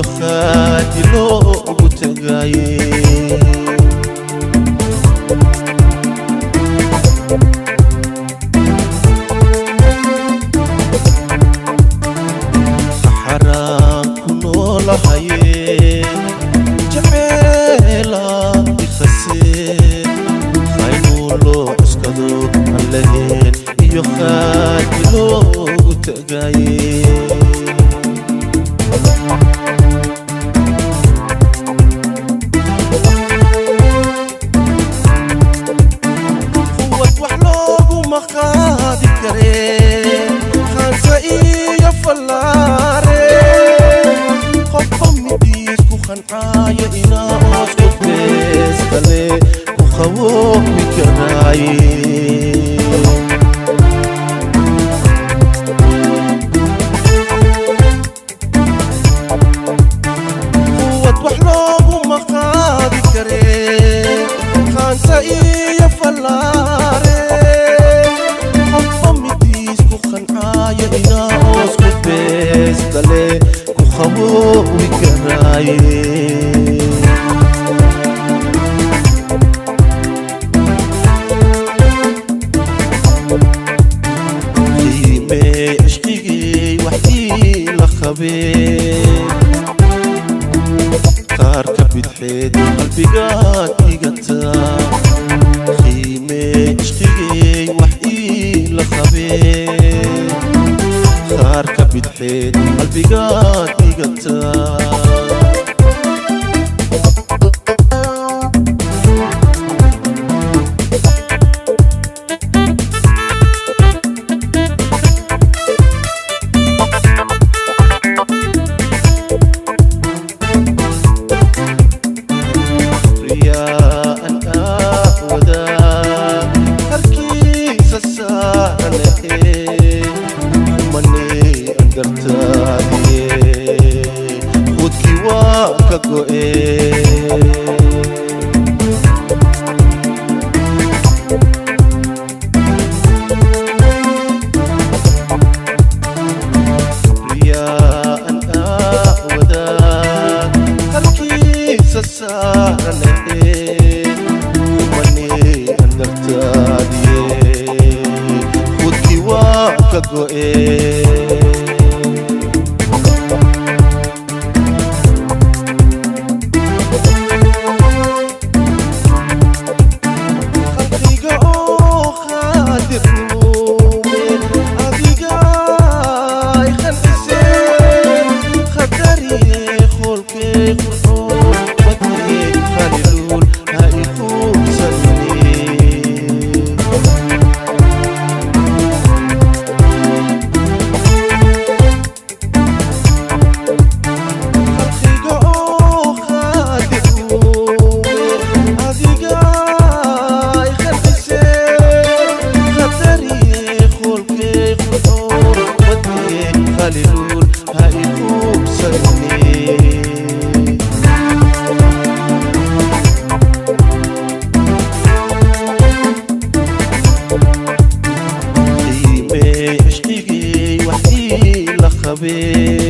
iyo khaadi loogu tagaye saxaraan ku noolahaye jaceela ikhasee haynuu loo cuskado aan lahayn iyo khaadi loogu tagaye quwad wax looguma qaadi karee khaansa iyo fallaare qofba midiis ku qancaayo inaa oos ku beeskale ku qaboobi karaaye quwad wax looguma qaadi karee khaansa iyo fallaare qofba midiis ku qancaayo inaa hoos ku beeskale ku qaboobi karaaye qiimee cishqigii waxii la qabee qaar ka bidxeed qalbigaad dhigataa qiimee cishqigey wax ii la qabee qaar ka bidxeed qalbigaad dhigataa riyaan aawadaa harkiisa saaranahe manee angartaadiye hudkii waa ka go'e riyaan aawadaa harkiisa saaranahe manee angartaadiye hudkii waa ka go'e qalbiga oo qaadir muumin adiga ay khalqiseen khadariye qolkee qurxoon badnee khaliluun ha ikuubsanine qalbiga oo qaadir muumin adiga ay khalqiseen khadariye qolkee qurxoon badnee khaliluun ha ikuubsanine qiimee cishqigii waxii la qabee